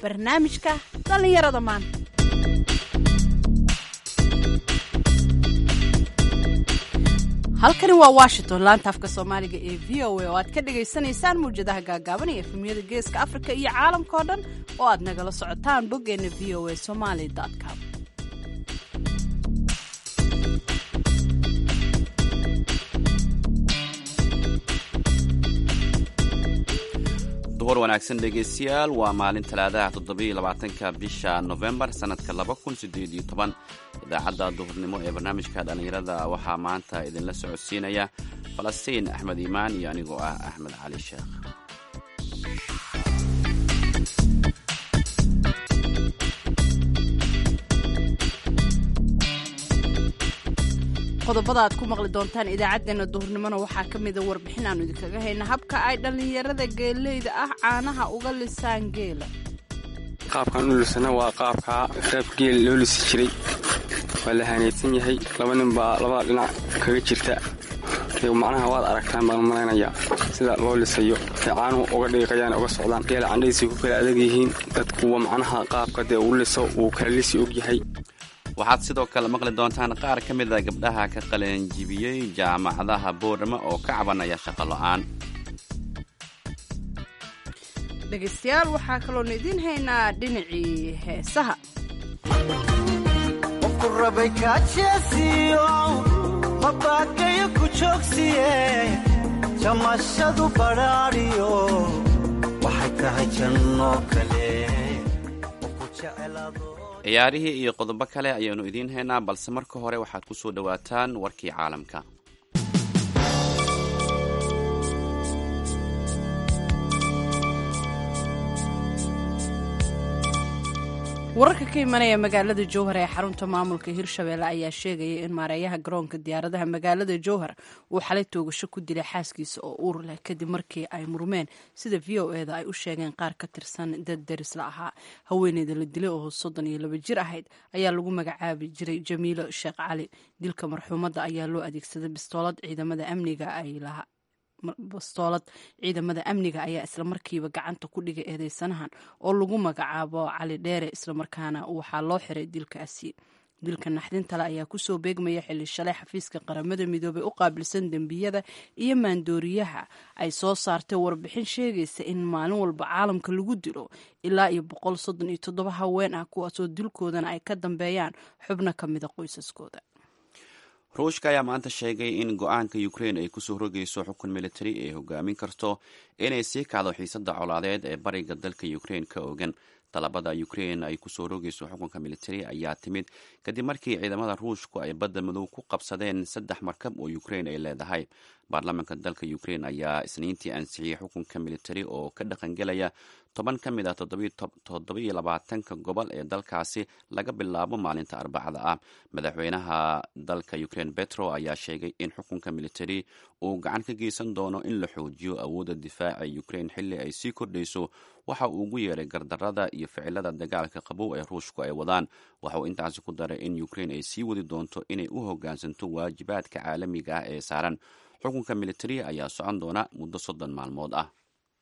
barnaamijka dhallinyarada maanta halkani waa washington laanta afka soomaaliga ee v o a oo aad ka dhagaysanaysaan mawjadaha gaagaaban ee efemiyada geeska afrika iyo caalamka oo dhan oo aad nagala socotaan boggeena v o a somaly com duhur wanaagsan dhegaystayaal waa maalin talaadaha toddobiiyo labaatanka bisha nofembar sannadka laba kun sideed iyo toban idaacadda duhurnimo ee barnaamijka dhallinyarada waxaa maanta idinla socodsiinaya falastiin axmed iimaan iyo anigoo ah axmed cali sheekh qodobada aad ku maqli doontaan idaacaddeenna duhurnimona waxaa ka mida warbixin aanu idinkaga hayna habka ay dhallinyarada geeleyda ah caanaha uga lisaan geela qaabkaan u lisana waa qaabkaa qaab geel loo lisi jiray waa la haneedsan yahay laba nin baa labada dhinac kaga jirta macnaha waad aragtaan baan malaynaya sida loo lisayo ee caanuhu uga dhiiqayaan uga socdaan geela candhadiisay ku kala adag yihiin dadkuwa macnaha qaabka dee uu liso uu kala lisi og yahay waxaad sidoo kale maqli doontaan qaar ka mid a gabdhaha ka qalanjibiyey jaamacadaha boorama oo ka cabanaya shaqo lo-aan dhegaystayaal waxaa kaloona idiin haynaa dhinacii heesaha qofku rabay kaajeesiyo mabaakayo ku joogsiye jamashadu badhaadhiyo waxay tahay janno kale ku jecelaado ciyaarihii iyo qodobo kale ayaanu idiin haynaa balse marka hore waxaad ku soo dhowaataan warkii caalamka wararka ka imanaya magaalada jowhar ee xarunta maamulka hirshabeelle ayaa sheegaya in maareeyaha garoonka diyaaradaha magaalada jowhar uu xalay toogasho ku dilay xaaskiisa oo uur leh kadib markii ay murmeen sida v o eda ay u sheegeen qaar ka tirsan dad derisla ahaa haweeneyda la dilay oo soddon iyo laba jir ahayd ayaa lagu magacaabi jiray jamiilo sheekh cali dilka marxuumadda ayaa loo adeegsaday bistoolad ciidamada amniga ay lahaa bastoolad ciidamada amniga ayaa islamarkiiba gacanta ku dhigay eedeysanahan oo lagu magacaabo cali dheere islamarkaana waxaa loo xiray dilkaasi dilka naxdintale ayaa kusoo beegmaya xilli shalay xafiiska qaramada midoobey u qaabilsan dembiyada iyo maandooriyaha ay soo saartay warbixin sheegaysa in maalin walba caalamka lagu dilo ilaa iyo boqol soddon iyo toddoba haween ah kuwaasoo dilkoodana ay ka dambeeyaan xubno ka mida qoysaskooda ruushka ayaa maanta sheegay in go-aanka ukrain ay kusoo rogayso xukun militari ay hogaamin karto inay sii kacdo xiisada colaadeed ee bariga dalka ukrain ka ogan dalabada ukrain ay kusoo rogayso xukunka militari ayaa timid kadib markii ciidamada ruushku ay badda madow ku qabsadeen saddex markab oo ukrain ay leedahay baarlamaanka dalka ukrain ayaa isniintii ansixiyey xukunka militari oo ka dhaqangelaya toban ka mid ah toddobiyo labaatanka gobol ee dalkaasi laga bilaabo maalinta arbacada ah madaxweynaha dalka ukrain betro ayaa sheegay in xukunka militari uu gacan ka geysan doono in la xoojiyo awoodda difaaca ukrain xilli ay sii kordhayso waxa uu ugu yeeray gardarada iyo ficilada dagaalka qabow ee ruushku ay wadaan waxa uu intaasi ku daray in ukrain ay sii wadi doonto inay u hoggaansanto waajibaadka caalamiga ah ee saaran xukunka militari ayaa socon doona muddo soddon maalmood ah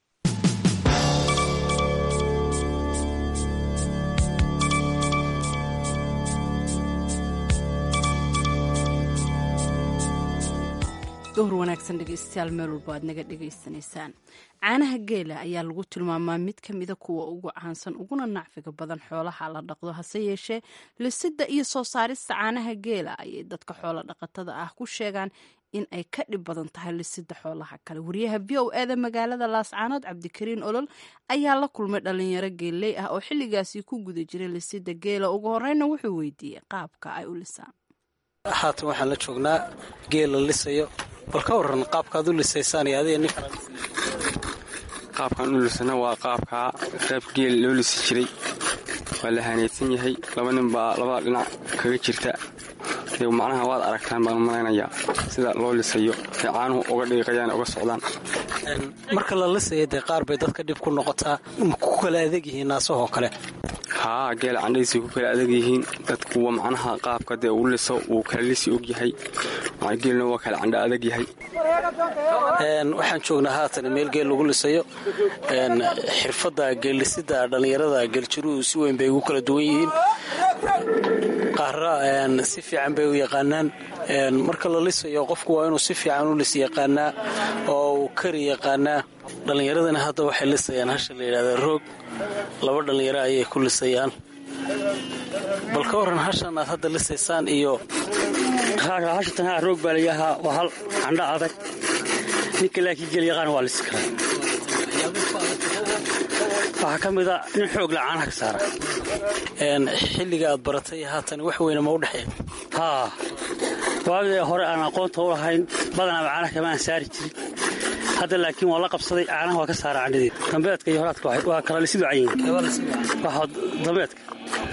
duhur wanaagsan dhegeystayaal meel walba aad naga dhegaysanaysaan caanaha geela ayaa lagu tilmaamaa mid ka mida kuwa ugu caansan uguna nacfiga badan xoolaha la dhaqdo hase yeeshee lisida iyo soo saarista caanaha geela ayay dadka xoolo dhaqatada ah ku sheegaan in ay ka dhib badan tahay lisida xoolaha kale wariyaha v o eda magaalada laascaanood cabdikariin olol ayaa la kulmay dhalinyaro geelley ah oo xilligaasi ku guda jiray lisida geela ugu horeyna wuxuu weydiiyey qaabka ay u lisaan haatan waxaan la joognaa geel la lisayo bal ka waran qaabkaad u lisaysaan iyo adiga nin qaabkaan u lisana waa qaabkaa qaab geel loo lisi jiray waa la haneedsan yahay laba nin baa labada dhinac kaga jirta macnaha waad aragtaan baan malaynaya sida loo lisayo ee caanuhu uga dhiiqayaan uga socdaan marka la lisaya dee qaar bay dadka dhib ku noqotaa ku kala adeeg yihiin naasahoo kale haa geela candhadiisay ku kala adag yihiin dadku kuwa macnaha qaabka dee uu liso uu kala lisi og yahay geelna waa kala candha adag yahay waxaan joognaa haatan meel geel lagu lisayo xirfadda geellisida dhallinyarada geeljiruhu si weyn bay ugu kala duwan yihiin qaara si fiican bay u yaqaanaan marka la lisayo qofku waa inuu si fiican u lis yaqaanaa oo uu kari yaqaanaa dhallinyaradana hadda waxay lisayaan hasha la yidhahda roog laba dhallinyaro ayay ku lisayaan bal ka waran hashan aad hadda lisaysaan iyo hashatan haa roog baa layahaa waa hal candho adag ninka laakiin geel yaqaan waa lisi karaa waxaa ka mida nin xoog la caanaha ka saara xilliga aad baratay haatan wax weyne ma u dhexeeya haa waagii hore aan aqoonta u lahayn badanaaba caanaha kama aan saari jirin hadda laakiin waa la qabsaday caanaha waa ka saara candhadeed dambeedka iyo horaadka waa kala lisidu cayin dambeedka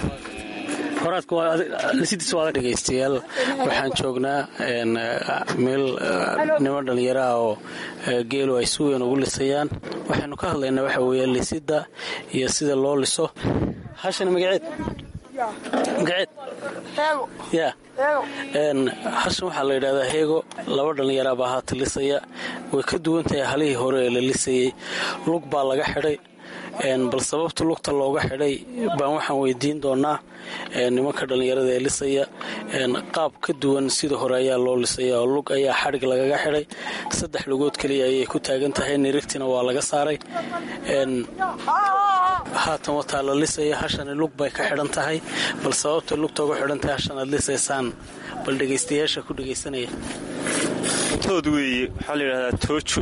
dhegaystayaal waxaan joognaa meel niman dhallinyaro ah oo geelu ay si weyn ugu lisayaan waxaynu ka hadlaynaa waxa weeye lisidda iyo sida loo liso hashana magaceed magaceed ya hashan waxaa la yidhahdaa heego laba dhallinyaraa baa haata lisaya way ka duwan tahay halihii hore ee la lisayey lug baa laga xidhay bal sababta lugta looga xidhay baan waxaan weydiin doonaa nimanka dhallinyarada ee lisaya qaab ka duwan sida hore ayaa loo lisaya oo lug ayaa xadhig lagaga xidhay saddex lugood keliya ayay ku taagan tahay nirigtina waa laga saaray haatan wataa la lisaya hashani lug bay ka xidhan tahay bal sababta lugta uga xidhan tahay hashan aad lisaysaan bal dhegaystayaasha ku dhegaysanaya tood weeye waxaa la yidhahdaa toojo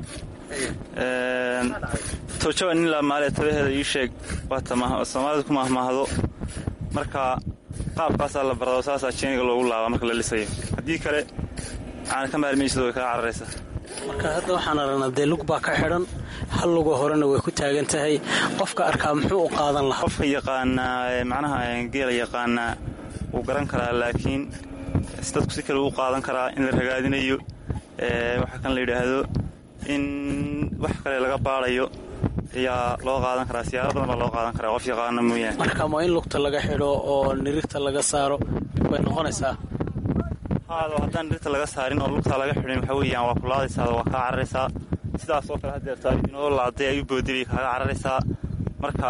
toojo waa nin laamaale tabaheeda ii sheeg soomaalida ku mahmaahdo marka qaabkaasaa la barado saasaa jeeniga loogu laabaa marka la lisayo haddii kale caana ka maarmaysid way kaa cararaysaa marka hadda waxaan aragnaa dee lug baa ka xidhan hal lugo horena way ku taagan tahay qofka arkaa muxuu u qaadan lahaa qofka yaqaanaa macnaha geela yaqaanaa wuu garan karaa laakiin dadku si kale uu qaadan karaa in la ragaadinayo waxaa kan la yidhaahdo in wax kale laga baadayo ayaa loo qaadan karaa siyaalo badan baa loo qaadan karaa qof yaqaana mooyaane marka ma in lugta laga xidho oo nirigta laga saaro way noqonaysaa haado haddaan nirigta laga saarin oo lugta laga xidhin waxa weeyaan waa ku laadaysaa waa kaa cararaysaa sidaas oo kale haddeerta inoo laaday ay u boodibay kaaga cararaysaa marka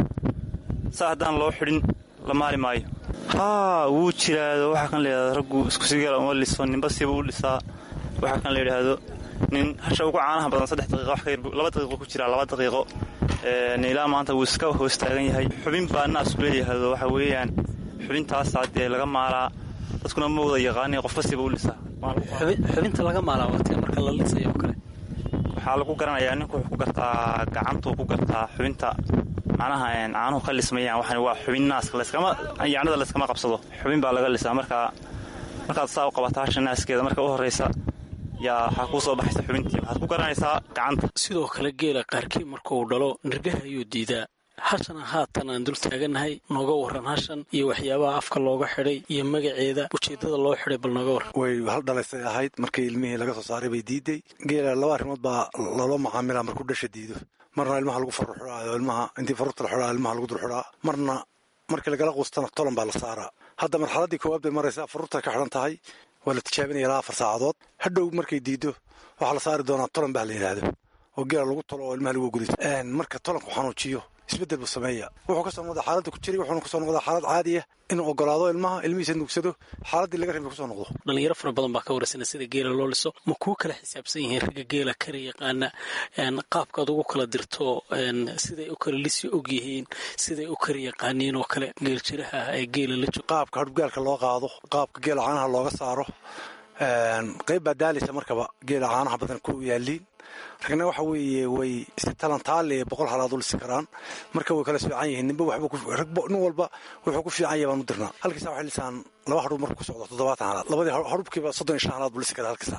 saa haddaan loo xidhin la maali maayo haa wuu jiraado waxaa kan layidhahdo raggu iskusigala uma liso ninba siba u dhisaa waxaa kan la yidhaahdo nin hasha ugu caanaha badan saddex daqiiqo wax ka yar laba daqiiqo ku jiraa laba daqiiqo ilaa maanta wuu iska hoos taagan yahay xubin baa naasku leeyahaado waxa weeyaan xubintaasaa dee laga maalaa dadkuna ma wada yaqaani qofba siba u lisaa xubinta laga maalaa waatee marka la lisayo oo kale waxaa lagu garanayaa ninku wuxuu ku gartaa gacantuu ku gartaa xubinta macnaha caanuhu ka lismayaan waxan waa xubin naaska layskama yacnada layskama qabsado xubin baa laga lisaa markaa markaad saa u qabataa hasha naaskeeda marka u horraysa yaa waxaa kuu soo baxaysa xubintii waxaad ku garanaysaa gacanta sidoo kale geela qaarkii markauu dhalo nirgaha ayuu diidaa hashana haatan aan dul taagannahay nooga warran hashan iyo waxyaabaha afka looga xidhay iyo magaceeda ujeeddada loo xidhay bal nooga warran way hal dhalaysay ahayd markii ilmihii laga soo saaray bay diiday geela laba arrimood baa loola macaamilaa markuu dhasha diido marna ilmaha lagu farru xidhaayo ilmaha intii farurta la xidhaa ilmaha lagu dul xidhaa marna markii lagala quustana tolan baa la saaraa hadda marxaladdii koowaad bay maraysaa farurta ka xidhan tahay waa la tijaabinaya ilaa afar saacadood hadhow markay diido waxaa la saari doonaa tolan baa la yidhaahdo oo geela lagu tolo oo ilmaha lagu guriso marka tolanku xanuujiyo isbeddel buu sameeya wuxuu kasoo noqdaa xaaladda ku jiray wuxuuna kasoo noqdaa xaalad caadiya inuu ogolaado ilmaha ilmihiisa nuugsado xaaladdii laga rabay kusoo noqdo dhalinyaro fara badan baa ka warasana sida geela loo liso ma kuu kala xisaabsan yihiin ragga geela kara yaqaana qaabkaad ugu kala dirto siday u kala lisi og yihiin siday u kara yaqaaniin oo kale geeljiraha ah ee geela la joogo qaabka hadhugaalka loo qaado qaabka geela caanaha looga saaro qayb baa daalaysa markaba geela caanaha badan ku yaaliin ragna waxa weeye way si talantaale boqol halaad u lisi karaan marka way kala fiican yihiin ninba waxba nin walba wuxuu ku fiican yahay baan u dirnaa halkiisa waxay lisaan laba hadhub markuu ku socdo toddobaatan halaad labadii hadhubkiiba soddon iyo shan halaad buu lisi karaa halkiisa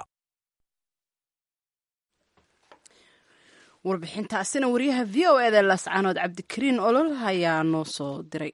warbixintaasina wariyaha v o eda laascaanood cabdikariin olol ayaa noo soo diray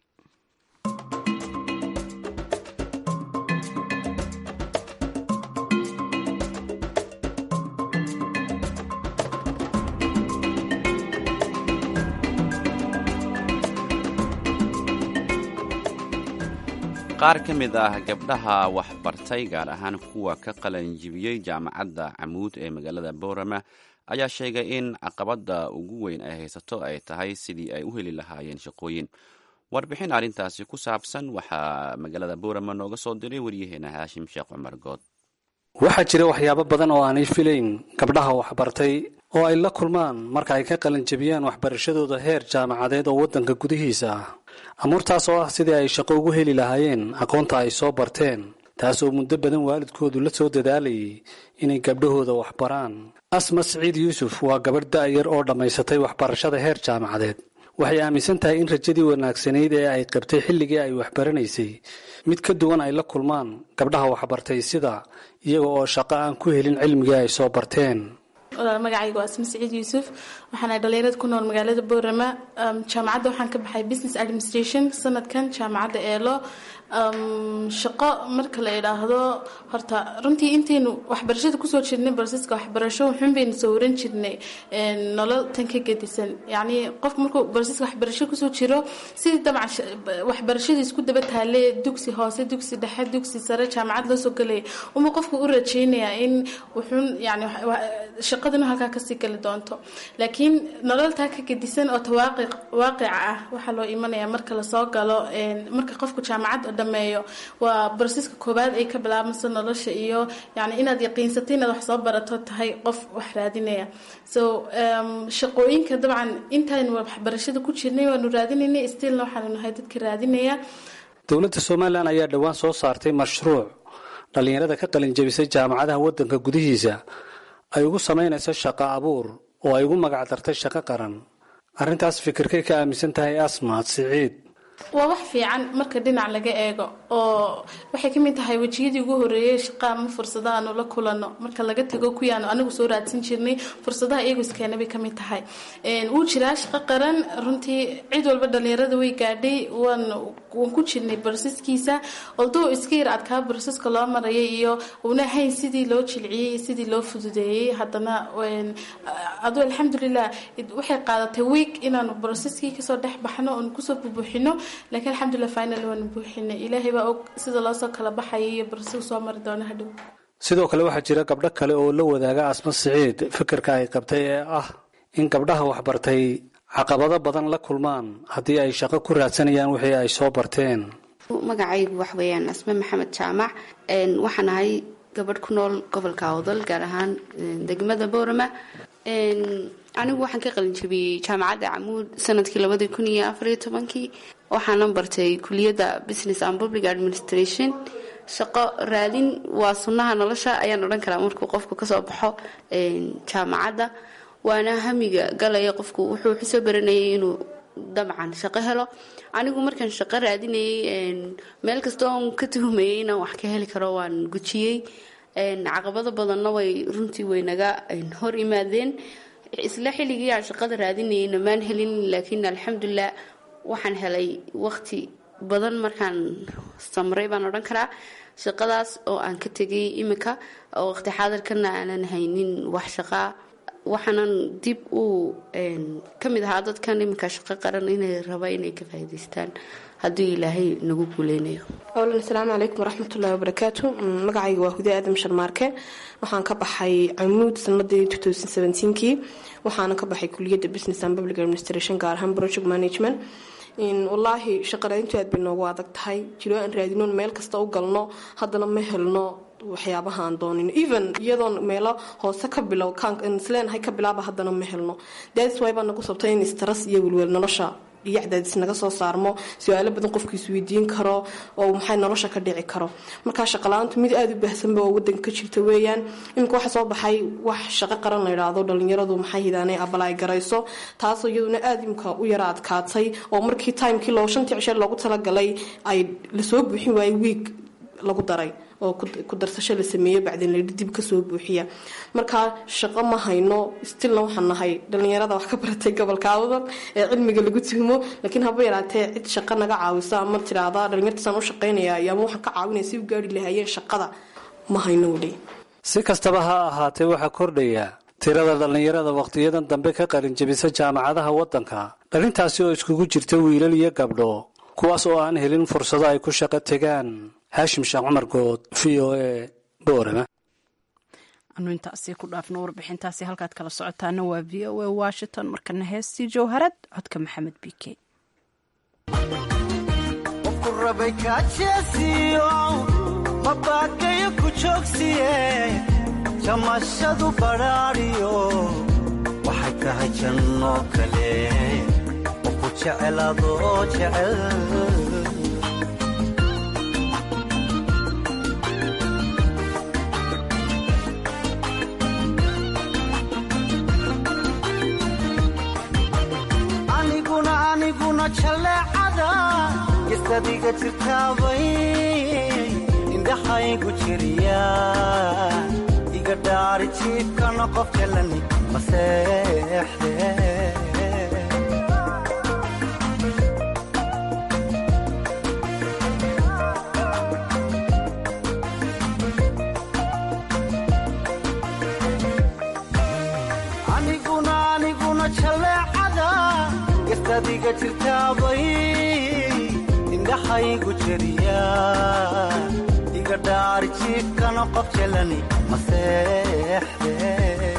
qaar ka mid ah gabdhaha waxbartay gaar ahaan kuwa ka qalanjibiyey jaamacadda camuud ee magaalada boorama ayaa sheegay in caqabadda ugu weyn ay haysato ay tahay sidii ay u heli lahaayeen shaqooyin warbixin arrintaasi ku saabsan waxaa magaalada boorama nooga soo diray waryaheena haashim sheekh cumar good waxaa jira waxyaabo badan oo aanay filayn gabdhaha waxbartay oo ay la kulmaan marka ay ka qalanjabiyaan waxbarashadooda heer jaamacadeed oo waddanka gudihiisa ah amuurtaas oo ah sidii ay shaqo ugu heli lahaayeen aqoonta ay soo barteen taas oo muddo badan waalidkoodu la soo dadaalayay inay gabdhahooda waxbaraan asma siciid yuusuf waa gabadh da'yar oo dhammaysatay waxbarashada heer jaamacadeed waxay aaminsan tahay in rajadii wanaagsanayd ee ay qabtay xilligii ay waxbaranaysay mid ka duwan ay la kulmaan gabdhaha waxbartay sida iyaga oo shaqo aan ku helin cilmigii ay soo barteen magacayga waa asma siciid yuusuf waxaana dhalinyarada ku nool magaalada boorama jaamacadda waxaan ka baxay business administration sanadkan jaamacadda eelo shaqo marka la idhaahdo horta runtii intaynu waxbarashada kusoo jirnay barsiska waxbarasho wuxuun baynu soo waran jirnay nolol tan ka gedisan yacni qofku markuu barsiska waxbarasho kusoo jiro sidii dabcan waxbarashadii isku daba taale dugsi hoose dugsi dhexe dugsi sare jaamacad loo soo gelaya uma qofku u rajeynaya in wuxuun yani shaqadinu halkaa kasii gali doonto laakiin nololtaa ka gedisan oo tawaaqic waaqica ah waxaa loo imanaya marka lasoo galo marka qofku jaamacad dhameeyo waa barsiska koowaad ay ka bilaabmayso nolosha iyo yani inaad yaqiinsatay inaad wax soo barato tahay qof wax raadinaya so shaqooyinka dabcan intaynu waxbarashada ku jirnay waanu raadinaynay stilna waxaanu nahay dadka raadinaya dowladda somalilan ayaa dhowaan soo saartay mashruuc dhallinyarada ka qalinjabisay jaamacadaha waddanka gudihiisa ay ugu samaynayso shaqo abuur oo ay ugu magac dartay shaqo qaran arrintaas fikirkay ka aaminsan tahay asma siciid waa wax fiican marka dhinac laga eego oo waxay ka mid tahay wejiyadii ugu horeeyay shaqa ama fursadaha aanu la kulano marka laga tago kuyaanu anigu soo raadsan jirnay fursadaha iyagu iskeena bay kamid tahay wuu jiraa shaqo qaran runtii cid walba dhalinyarada way gaadhay waan waan ku jirnay barsiskiisa oldoo iska yar adkaa barsiska loo marayay iyo una hayn sidii loo jilciyey iyo sidii loo fududeeyey haddana adu alxamdulilah waxay qaadatay week inaanu barsiskii kasoo dhex baxno oonu kusoo bubuuxino laakiin alxamdulilah final waanu buuxinay ilaahay baa og sida loosoo kala baxaya iyo barsigu soo mari doono hadhow sidoo kale waxaa jira gabdho kale oo la wadaaga asma siciid fikirka ay qabtay ee ah in gabdhaha waxbartay caqabado badan la kulmaan haddii ay shaqo ku raadsanayaan wixii ay soo barteen magacaygu wax weeyaan asme maxamed jaamac waxaan ahay gabadh ku nool gobolka awdal gaar ahaan degmada boorama anigu waxaan ka qalinjabiyey jaamacadda camuud sanadkii labadii kun iyo afariyo tobankii waxaana bartay kuliyadda business and public administration shaqo raadin waa sunnaha nolosha ayaan odhan karaa markuu qofku kasoo baxo jaamacadda waana hamiga galaya qofku wuxuu xusoo baranayay inuu dabcan shaqo helo anigu markaan shaqo raadinayay meel kasta oon ka tuhumayay inaan wax ka heli karo waan gujiyey caqabado badanna way runtii waynaga hor imaadeen isla xilligii aan shaqada raadinayay namaan helin laakiin alxamdulilah waxaan helay waqti badan markaan samray baan odhan karaa shaqadaas oo aan ka tegay imika oo waqti xaadirkana aanan haynin wax shaqaa waxaanan dib u ka mid ahaa dadkan iminka shaqo qaran inay raba inay ka faa'iidaystaan hadduu ilaahay nagu guuleynayo awlan asalaamu calaykum waraxmatullahi wabarakaatu magacayga waa hude aadam sharmaarke waxaan ka baxay camuud sanadii kii waxaana ka baxay kuliyadda business and public administration gaar ahaan project management wallaahi shaqa raadintu aad bay noogu adag tahay jiro aan raadinoon meel kasta u galno haddana ma helno waxyaabaha aan doonino even iyadoon meelo hoose ka bilow isleenahay ka bilaaba haddana ma helno daadis waay baa nagu sabtay in istras iyo welwel nolosha iyo cadaadis naga soo saarmo su-aalo badan qofku isweydiin karo oo maxay nolosha ka dhici karo markaa shaqala-aantu mid aada u baahsanba oo wadanka ka jirta weeyaan iminka waxa soo baxay wax shaqo qaran la yidhaahdo dhalinyaradu maxay hidaanay abalaay garayso taasoo iyaduna aada imika u yara adkaatay oo markii timekii loo shantii cishe loogu talagalay ay lasoo buuxin waayey wiig lagu daray oo ku darsasho la sameeyo bacdin la dib kasoo buuxiya markaa shaqo ma hayno stilna waxaan nahay dhalinyarada wax ka baratay gobolka awdal ee cilmiga lagu tuhmo laakiin haba yaraatee cid shaqo naga caawisa ama tiraada dhalinyartaasaan u shaqaynaya ama waxaan ka caawinaya si u gaari lahaayeen shaqada ma hayno weli si kastaba ha ahaatee waxaa kordhaya tirada dhallinyarada wakhtiyadan dambe ka qalinjabisa jaamacadaha waddanka dhalintaasi oo iskugu jirta wiilal iyo gabdho kuwaas oo aan helin fursado ay ku shaqo tegaan haashim sheekh cumar good v o a boorama anu intaasi ku dhaafno warbixintaasi halkaad kala socotaana waa v o a washington markana heestii jowharad codka maxamed bike qofku rabay kaajeesiyo mabaakayo ku joogsiye jamashadu badhaadhiyo waxay tahay janno kale qofku jecel adoo jecel aniguna aniguna jaleecada gistadiga jirtaabay indhaxaygu jiriya iga dhaari jiibkana qof jalani maseexde aniguna aniguna jaleecada gastadiga jirtaabay indhaxaygu jeriya iga dhaari jiibkana qof jalani maseexde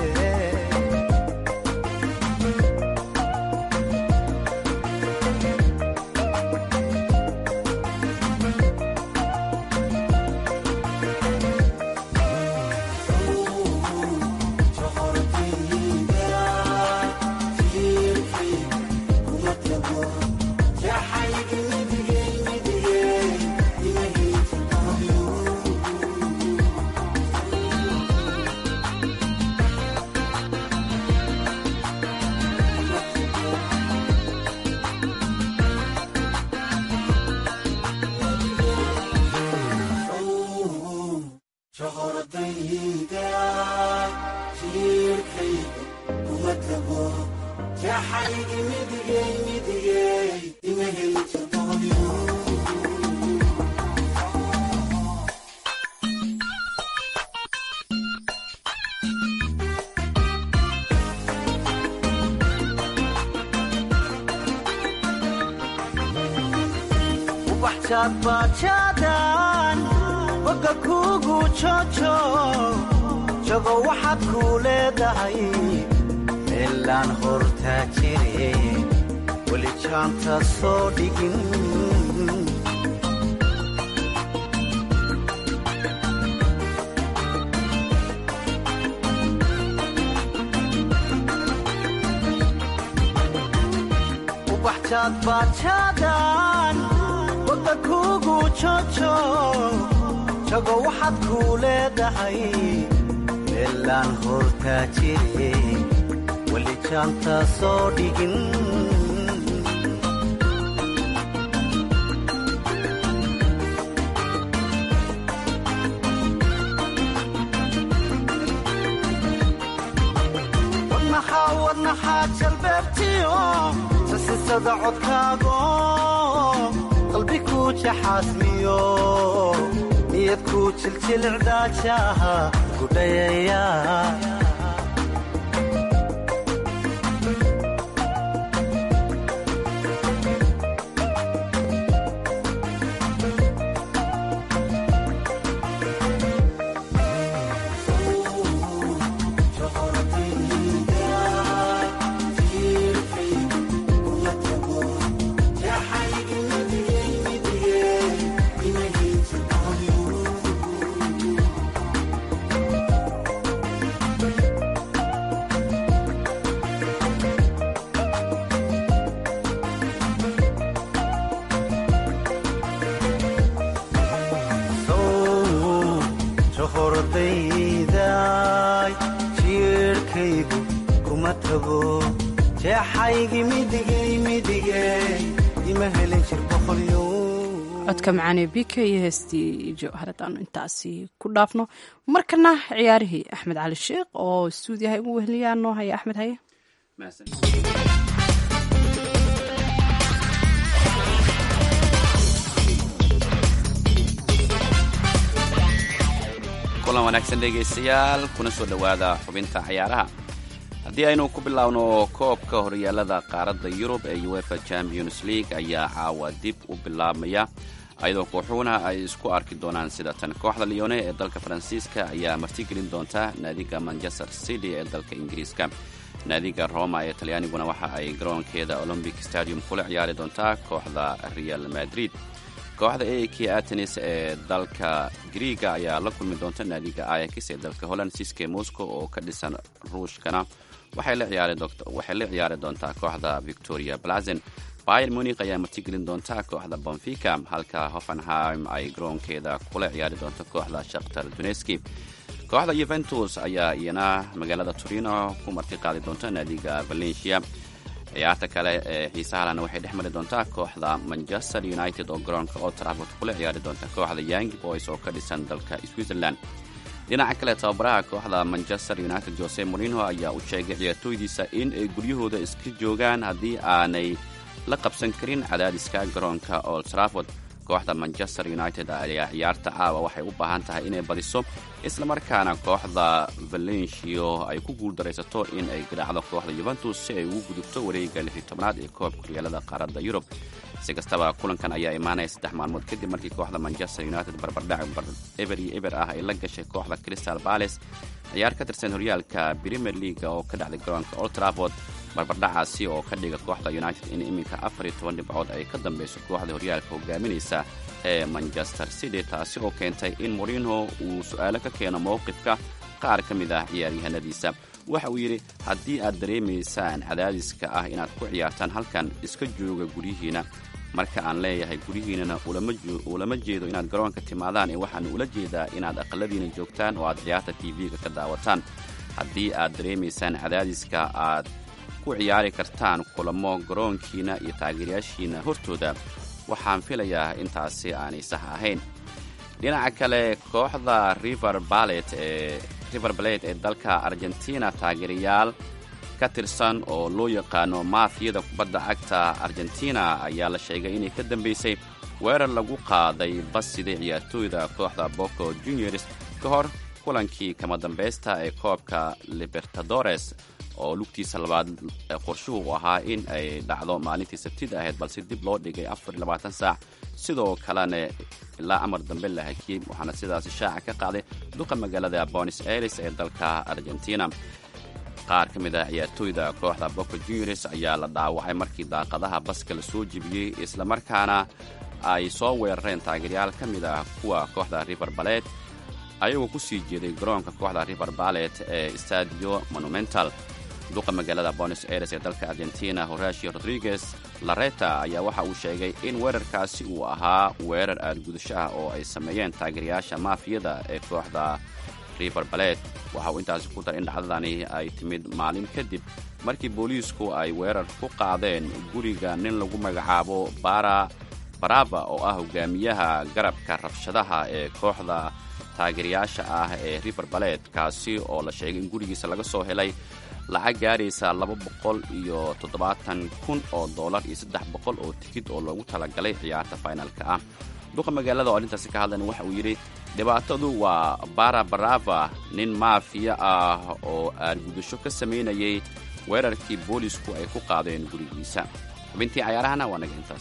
bajaadbajaadan boga kuugu jojo jago waxaad kuu leedahay meelaan hortaa jire weli jaanta soo dhigin ubaxjaadbajaadan boga kuugu jojo jago waxaad kuu leedahay meelaan hortaa jire weli jaanta soo dhigin wadnaxaa wadnaxaa jalbeebtiyo sasisada codkaago qalbi kuu jaxaasmiyo niyad kuu jiljilcdaajaha gudhayaya johordayday jiirhkaygu kuma tago jeexaygi midigay midigay ima helin jir boqolyo codka macaanee bika iyo heestii jowharad aanu intaasi ku dhaafno markana ciyaarihii axmed cali sheekh oo stuudiyaha ugu weheliyaa noo haya axmed haye kulan wanaagsan dhegaystayaal kuna soo dhowaada xubinta ciyaaraha haddii aynu ku bilaawno koobka horyaalada qaaradda yurub ee uefa champions league ayaa caawa dib u bilaabmaya ayadoo kooxuhuna ay isku arki doonaan sida tan kooxda leone ee dalka faransiiska ayaa martigelin doonta naadiga manchester city ee dalka ingiriiska naadiga roma ee talyaaniguna waxa ay garoonkeeda olombic stadium kula ciyaari doontaa kooxda real madrid kooxda aak atenis ee dalka griiga ayaa la kulmi doonta naadiga ayax ee dalka holland siske moscow oo ka dhisan ruushkana waxay la ciyaari doontaa kooxda victoria blazen bayer munik ayaa martigelin doonta kooxda bonfica halka hoffenheim ay garoonkeeda kula ciyaari doonto kooxda shakhtar duneski kooxda yuventus ayaa iyana magaalada torino ku marti qaadi doonta naadiga valencia ciyaarta kale ee xiisahalana waxay dhex mari doontaa kooxda manchester united oo garoonka old trafford kula ciyaari doonta kooxda young boys oo ka dhisan dalka switzerland dhinaca kale tababaraha kooxda manchester united jose morino ayaa u sheegay ciyaartooydiisa in ay guryahooda iska joogaan haddii aanay la qabsan karin cadaadiska garoonka old trafford kooxda manchester united ayaa ciyaarta caawa waxay u baahan tahay inay badiso islamarkaana kooxda valencio ay ku guuldaraysato in ay garaacdo kooxda yuventus si ay ugu gudubto wareega lixi tobnaad ee koobka horyaalada qaaradda yurub si kastaba kulankan ayaa imaanaya saddex maalmood kadib markii kooxda manchester united barbardhac eber iyo eber ah ay la gashay kooxda crystal bales ciyaar ka tirsan horyaalka premier leaga oo ka dhacday garoonka old trafford barbardhacaasi oo ka dhiga kooxda united in iminka afar iyo toban dhibcood ay ka dambeyso kooxda horyaalka hogaaminaysa ee manchester city taasi oo keentay in morino uu su-aalo ka keeno mowqifka qaar ka mid ah ciyaaryahanadiisa waxa uu yidhi haddii aad dareemaysaan cadaadiska ah inaad ku ciyaartaan halkan iska jooga guryihiina marka aan leeyahay guryihiinana ulama jeedo inaad garoonka timaadaan ee waxaan ula jeedaa inaad aqaladiina joogtaan oo aad ciyaarta tv-ga ka daawataan haddii aad dareemaysaan cadaadiska aad ku ciyaari kartaan kulamo garoonkiina iyo taageerayaashiina hortooda waxaan filayaa intaasi aanay sax ahayn dhinaca kale kooxda river balet ee river balet ee dalka argentina taageerayaal ka tirsan oo loo yaqaano maafiyada kubadda cagta argentina ayaa la sheegay inay ka dambeysay weerar lagu qaaday basiday ciyaartooyda kooxda boco juniors ka hor kulankii kama dambaysta ee koobka libertadores oo lugtiisa labaad qorshuhu u ahaa in ay dhacdo maalintii sabtida ahayd balse dib loo dhigay saac sidoo kalena ilaa amar dambe la hakiyey waxaana sidaasi shaaca ka qaaday duqa magaalada bonis aires ee dalka argentina qaar ka mid ah ciyaartooyda kooxda boco juniors ayaa la dhaawacay markii daaqadaha baska la soo jebiyey islamarkaana ay soo weerareen taageeryaal ka mid ah kuwa kooxda river balet ayagoo ku sii jeeday garoonka kooxda river balet ee stadio monumental duqa magaalada bonos aires ee dalka argentina horatio rodriguez lareta ayaa waxa uu sheegay in weerarkaasi uu ahaa weerar aadgudasho ah oo ay sameeyeen taageerayaasha maafiyada ee kooxda river balet waxa uu intaasi ku daray in dhacdadani ay timid maalin kadib markii booliisku ay weerar ku qaadeen guriga nin lagu magacaabo bara baraba oo ah hogaamiyaha garabka rabshadaha ee kooxda taageerayaasha ah ee river balet kaasi oo la sheegay in gurigiisa laga soo helay lacag gaaraysa laba boqol iyo toddobaatan kun oo dollar iyo saddex boqol oo tikid oo loogu talagalay ciyaarta finalka ah duqa magaalada oo arrintaasi ka hadlan waxa uu yidhi dhibaatadu waa bara barava nin maafiya ah oo aargudasho ka samaynayay weerarkii boolisku ay ku qaadeen gurigiisa xubintii cayaarahana waa naga intaas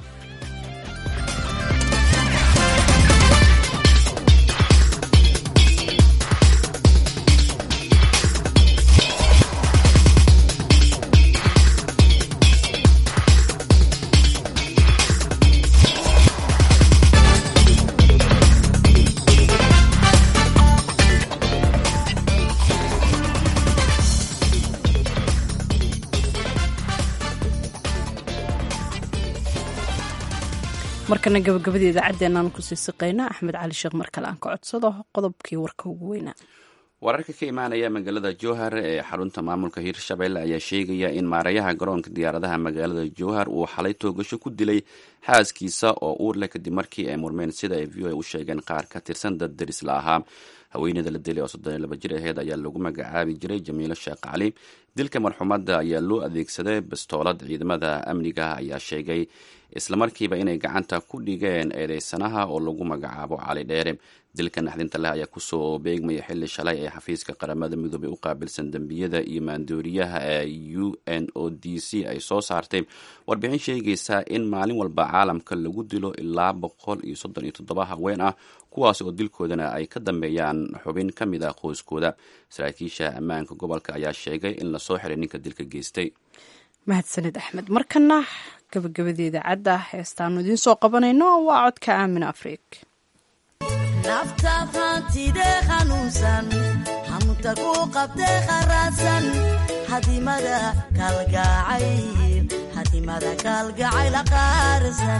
markana gabagabada idaacadeenaan kusii siqayna axmed cali sheekh mar kale aan ka codsado qodobkii warka ugu weynaa wararka ka imaanaya magaalada jowhar ee xarunta maamulka hiirshabelle ayaa sheegaya in maarayaha garoonka diyaaradaha magaalada jowhar uu xalay toogasho ku dilay xaaskiisa oo uur leh kadib markii ay murmeen sida ay v o a u sheegeen qaar ka tirsan dad derisla ahaa haweeneyda la dilay oo soddon iyo laba jir aheyd ayaa lagu magacaabi jiray jamiilo sheekh cali dilka marxuumadda ayaa loo adeegsaday bastoolad ciidamada amniga ayaa sheegay islamarkiiba inay gacanta ku dhigeen eedeysanaha oo lagu magacaabo cali dheere dilka naxdinta leh ayaa kusoo beegmaya xili shalay ee xafiiska qaramada midoobey u qaabilsan dembiyada iyo maandooriyaha ee u n o d c ay soo saartay warbixin sheegaysa in maalin walba caalamka lagu dilo ilaa boqol iyo soddon iyo toddoba haween ah kuwaas oo dilkoodana ay ka dambeeyaan xubin ka mid ah qoyskooda saraakiisha ammaanka gobolka ayaa sheegay in lasoo xiray ninka dilka geystay mahadsanid axmed markana gabagabadeeda cadda heestaanu idiin soo qabanayno waa codka aamin afrig naftaad hantidee hanuunsan hamuta ku qabtee kharaadsan hadimada kalgacayl hadimada kalgacayl qaarsan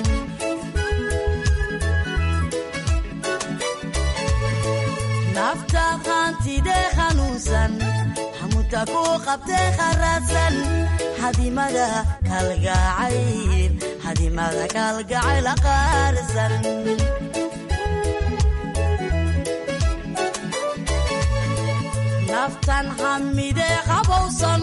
naftaad hantidee hanuunsan hamuta ku qabtee kharaadsan hadimada kalgacayl hadimada kalgacayl qaarsan naftan hamidee qabowsan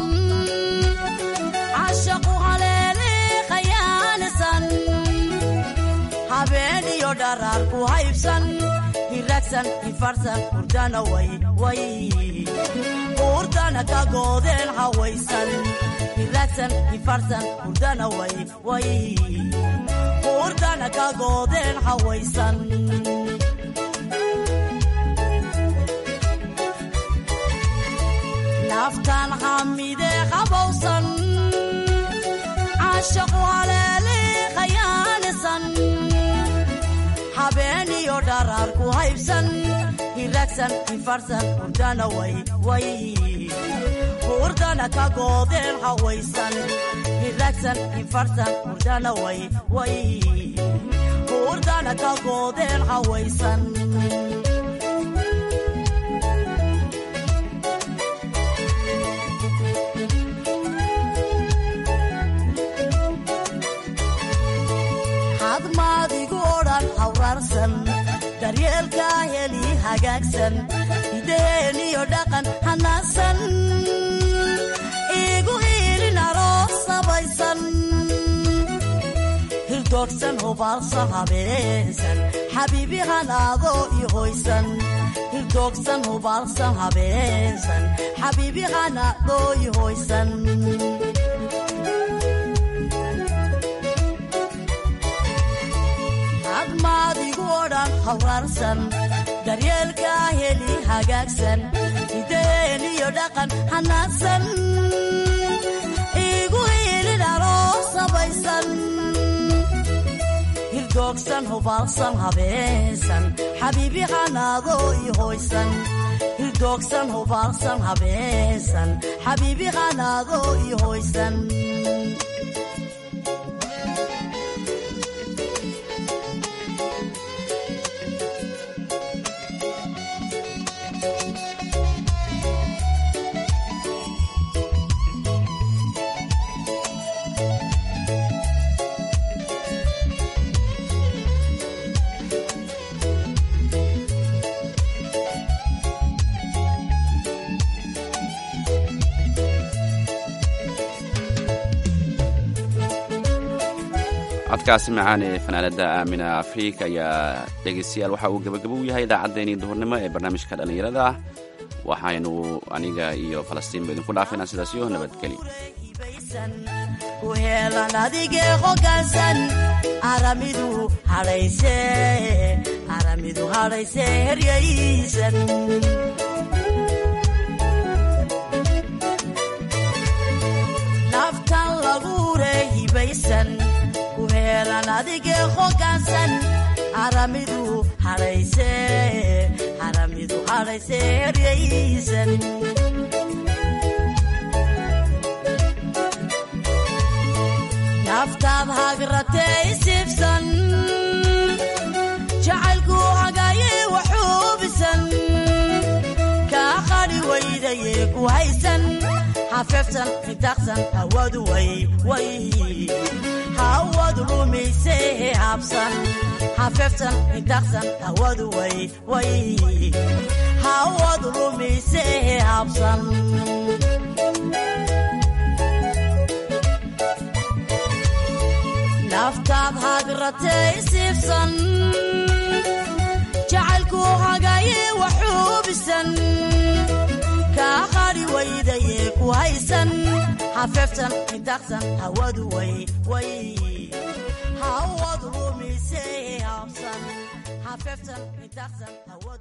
cashaqu haleele khayaalisan habeen iyo dharaar ku haybsan hiragsan ifarsan hurdana way way hurdana ka goodeen hawaysan hiragsan ifarsan hurdana way way hurdana ka goodeen hawaysan naftan hamidee qabowsan cashaqu haleele khayaanisan habeen iyo dharaar ku haybsan hiragsan ifarsan hurdana way way hurdana ka goodeen hawaysan hiragsan ifarsan hurdana way way hurdana ka goodeen hawaysan hadmaadigu odhan hawraarsan daryeelkaa heli hagaagsan hidaheeniyo dhaqan hanaasan iigu iilin aroos sabaysan hirdoogsan hubaalsa habeensan xabiibi hanaadoo i hoysan hirdoogsan hubaalsa habeensan xabiibi hanaadoo i hoysan hadmaadigu odhan hawraarsan daryeelkaa heli hagaagsan hidaheeniyo dhaqan hanaadsan iigu hiilin aroos sabaysan hirdoogsan hubaalsan habeensan xabiibi hanaadoo i hoysan hirdoogsan hubaalsan habeensan xabiibi hanaadoo i hoysan codkaasi macaan ee fanaanada aamina afrika ayaa dhegeystayaal waxa uu gabagabo u yahay idaacaddeenii duhurnimo ee barnaamijka dhallinyarada ah waxaynu aniga iyo falastiin ba idinku dhaafaynaa sidaas iyo nabadgeli ku heelan adigee hogaansan aramidu hadhayse aramidu hadhayse heryaysan naftan laguure hibaysan ku heelan adigee hogaansan aramidu hadhayse aramidu hadhayse heryaysan naftaad hagratee isiibsan jacaylku hagaye waxuubisan kaa qadhi waydayee ku haysan hafeftan hidaqsan hawadu way way hawadu lumise habsan hafeftan hidaqsan hawadu way way hawadu lumise habsan naftaad hagratay siibsan jacaylku hagaye waxuubisan kaa qari waydaye ku haysan hafeftan hidaqsan hawadu way way hawadu lumise habsan hafeftan hidaqsan hawadu